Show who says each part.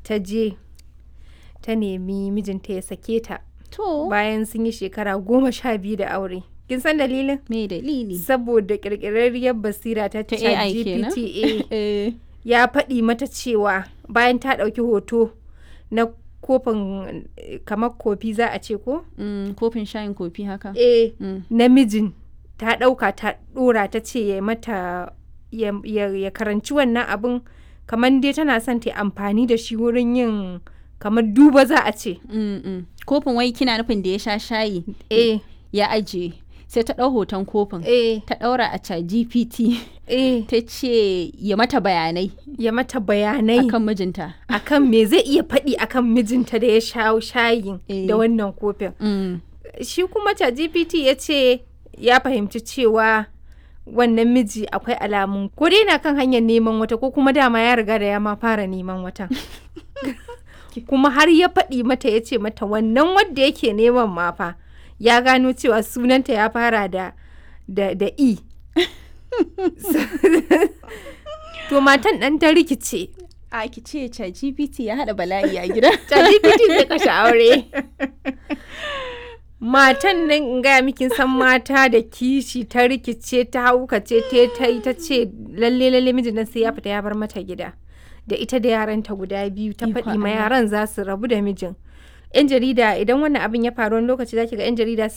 Speaker 1: ta je ta nemi mijinta ya sake ta
Speaker 2: To,
Speaker 1: bayan sun yi shekara goma sha biyu da aure kin san dalilin
Speaker 2: me dalili?
Speaker 1: saboda kirkirarriyar basira ta
Speaker 2: Ta AI kenan?
Speaker 1: ChatGPT
Speaker 2: Eh,
Speaker 1: ya faɗi mata cewa bayan ta ɗauki hoto na kofin eh, kamar kofi za a ce ko
Speaker 2: mm, kofin shayin kofi haka.
Speaker 1: eh
Speaker 2: Mm.
Speaker 1: namijin ta ɗauka ta ɗora ta ce ya mata ya, ya, ya karanci wannan abin kamar dai tana son ta yi amfani da shi wurin yin kamar duba za a ce
Speaker 2: Mm, mm. Kofin wai kina nufin da ya sha shayi
Speaker 1: eh
Speaker 2: ya ajiye. Sai ta ɗau hoton kofin.
Speaker 1: eh
Speaker 2: Ta ɗaura a chat GPT.
Speaker 1: eh
Speaker 2: Ta ce ya mata bayanai
Speaker 1: ya mata bayanai
Speaker 2: akan mijinta.
Speaker 1: akan me zai iya faɗi akan mijinta da ya sha shayin
Speaker 2: Eh.
Speaker 1: da wannan kofin
Speaker 2: Mm.
Speaker 1: shi kuma GPT ya ce ya fahimci cewa wannan miji akwai alamun ko dai na kan hanyar neman wata ko kuma dama ya riga da ya ma fara neman watan kuma har ya faɗi mata ya ce mata wannan wadda yake neman ma fa ya gano cewa sunanta ya fara da da, da e to matan ɗan ta rikice
Speaker 2: A ki ce chat GPT ya haɗa bala'i a gida.
Speaker 1: ChatGPT zai kashe aure. Matan nan in gaya miki san mata da kishi ta rikice ta haukace ta ta yi ta ce lalle lalle mijin nan sai ya fita ya bar mata gida. Da ita da yaranta guda biyu ta
Speaker 2: Ikon
Speaker 1: faɗi ma
Speaker 2: Allah.
Speaker 1: yaran za su rabu da mijin. 'Yan jarida idan wannan abin ya faru wani lokaci zaki ga 'yan jarida